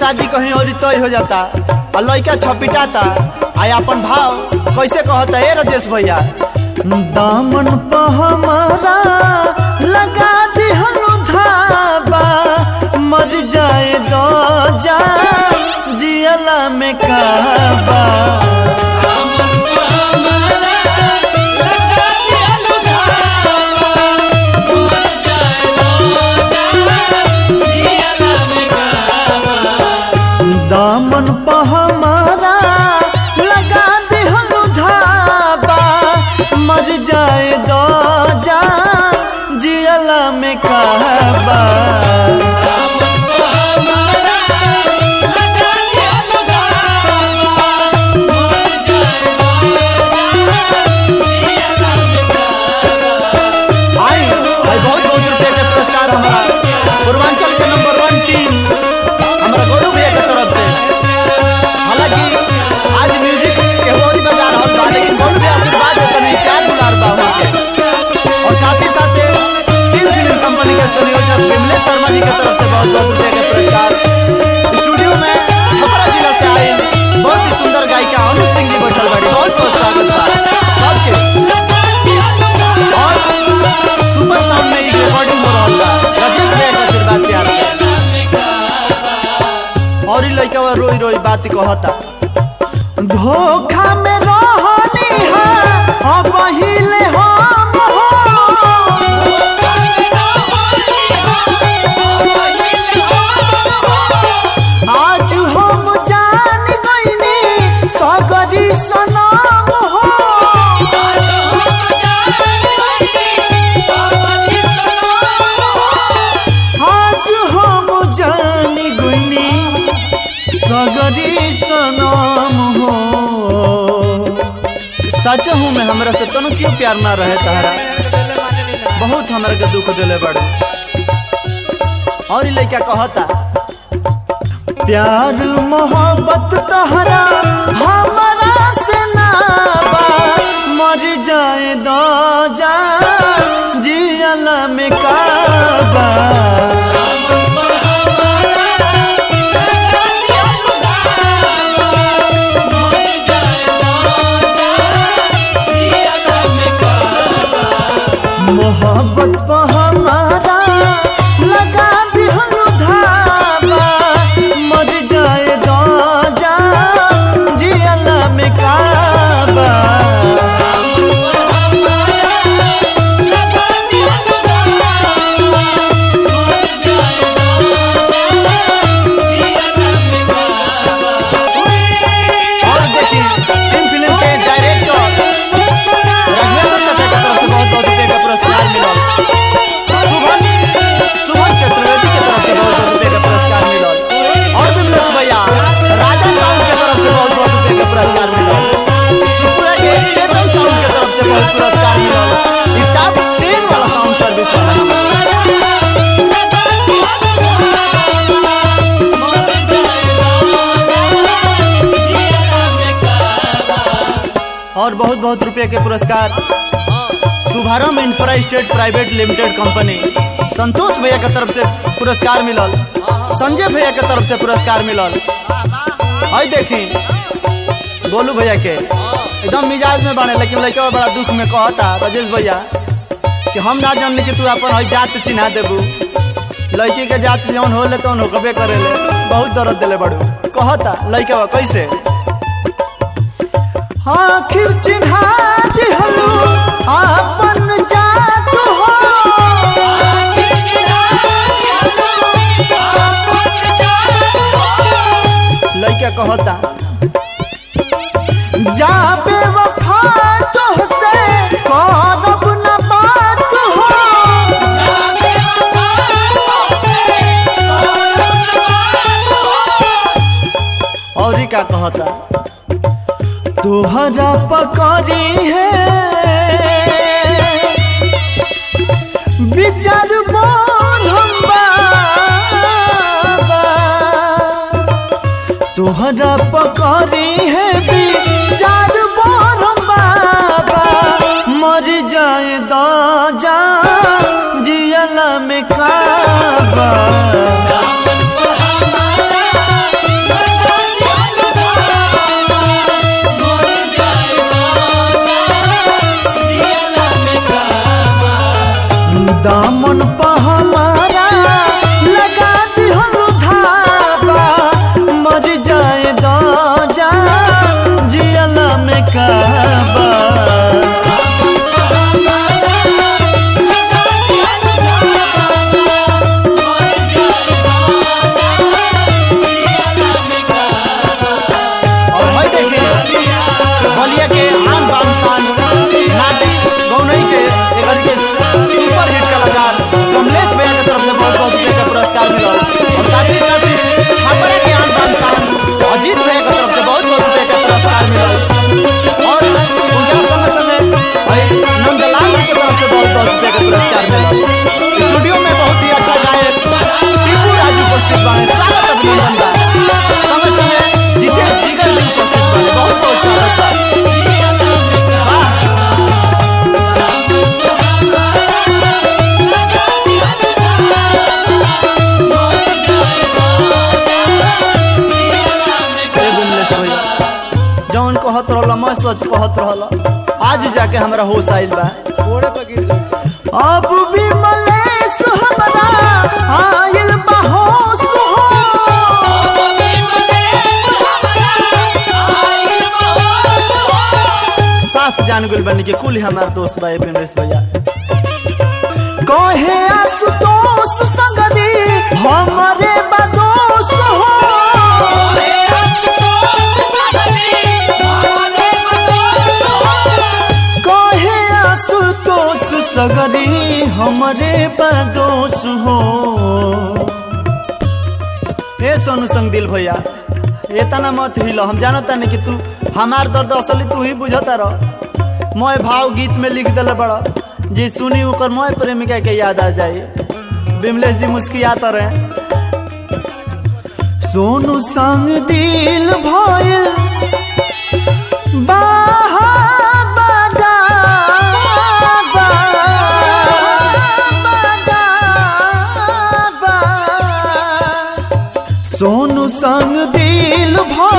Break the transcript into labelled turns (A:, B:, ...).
A: शादी कहीं और तय हो जाता आ लड़का छपिटाता आ अपन भाव कैसे कहता ए राजेश भैया दामन पर हमारा लगा दिहनु धाबा मर जाए दो जा जियला में काबा दामन पर हमारा लगा दिहनु धाबा मर जाए दो जा जियला में कहबा आई आई बहुत बहुत रुपए के पुरस्कार हमारा पूर्वांचल के नंबर वन टीम हमारा गौरव भैया के तरफ से हालांकि आज म्यूजिक के होरी बजा रहा था लेकिन गौरव भैया आशीर्वाद देते नहीं प्यार दुलार बा उनके और साथ ही साथ टीम फिल्म कंपनी के संयोजक विमलेश शर्मा जी के तरफ से बहुत बहुत रुपए के पुरस्कार स्टूडियो में छपरा जिला से आए बहुत ही सुंदर गायिका अमित सिंह जी बैठल बाड़ी बहुत बहुत स्वागत बा सबके और सुपर साउंड में एक रिकॉर्डिंग हो रहा था राजेश भैया का आशीर्वाद प्यार से और ही लड़का वो रोई रोई बात कहता धोखा में रहनी है अब हिले हम हो आज हम जान गईनी सगरी सनाम हो आज हम जान गईनी सगरी सनाम हो सच हूँ मैं हमरा से तनु क्यों प्यार ना रहे तहरा बहुत हमरा के दुख दिले बड़े और ई लड़का कहता प्यार मोहब्बत तहरा हमारा से ना बा मर जाए दो जा जियला में काबा मोहब्बत पर हमारा लगा दिहनु धाबा मर जाए दो जा जियला में काबा और देखिए इन फिल्म के डायरेक्टर रघुवेंद्र चाचा की तरफ से बहुत बहुत रुपए का पुरस्कार मिला शुभम शुभम चतुर्वेदी की तरफ से बहुत बहुत रुपए का पुरस्कार मिला और विमलेश भैया राजा साउंड की तरफ से बहुत बहुत रुपए का पुरस्कार मिला सुपुरा के चेतन साउंड की तरफ से बहुत पुरस्कार मिला ये टॉप टेन वाला साउंड सर्विस है और बहुत बहुत रुपए के पुरस्कार शुभारंभ infra state private limited company Santosh भैया के तरफ से पुरस्कार मिलल संजय भैया के तरफ से पुरस्कार मिलल आई देखी गोलू भैया के एकदम मिजाज में बने लेकिन लड़का बड़ा दुख में कहता राजेश भैया कि हम ना जानली कि तू अपन हई जात चिन्हा देबू लड़की के जात जौन होले तौन होकबे करेले बहुत दर्द दिले बड़ू कहता लड़का कैसे आखिर चिन्हा दिहलू आपन जात हो लड़का कहता जाबे वफा तुहसे करब न बात हो और ई का कहता तुहरा पकड़ी है विचार मोन हम बाबा तुहरा पकड़ी है विचार मोन हम बाबा मर जाए दो जा जियला में काबा मन पर हमारा लगा दिहनु धाबा मर जाए दो जा जियला में काबा और भाई देखिए बलिया के आन बान शान नाटी गौनई के एकर के सुपर हिट कलाकार कमलेश भैया के तरफ से बहुत बहुत रुपए का पुरस्कार मिला और साथ ही साथ छापरा के आन बान शान अजीत भैया के तरफ से बहुत बहुत रुपए का पुरस्कार मिला और उनके संग संग भाई नंदलाल जी के तरफ से बहुत बहुत रुपए का पुरस्कार मिला स्टूडियो में बहुत ही अच्छा गायक टीपू राजू उपस्थित बाने स्वागत अभिनंदन बा समय समय जीते जिगर भी उपस्थित बाने बहुत बहुत स्वागत बा वाह ए बिमलेश भैया जौन कहत रहल मैं सच कहत रहल आज जाके हमरा होश आइल बा
B: घोड़े पर गिर गई
A: अब भी मलेश हमरा आइल बा होश हो साफ जान गइल बनी के कुल हमार दोस्त बा ए बिमलेश भैया कहे आशुतोष संगरी हमरे बदोष हो कहे आशुतोष सगरी हमरे बदोष हो ए सोनू संग दिल भैया एतना मत हिलो हम जानता नहीं कि तू हमार दर्द असली तू ही बुझता रह मोय भाव गीत में लिख दिल बड़ा जी सुनी ओकर मोय प्रेमिका के याद आ जाए बिमलेश जी मुस्कियात रहे सोनू संग दिल भइल बाहा बादा बा, बादा बा। सोनू संग दिल भइल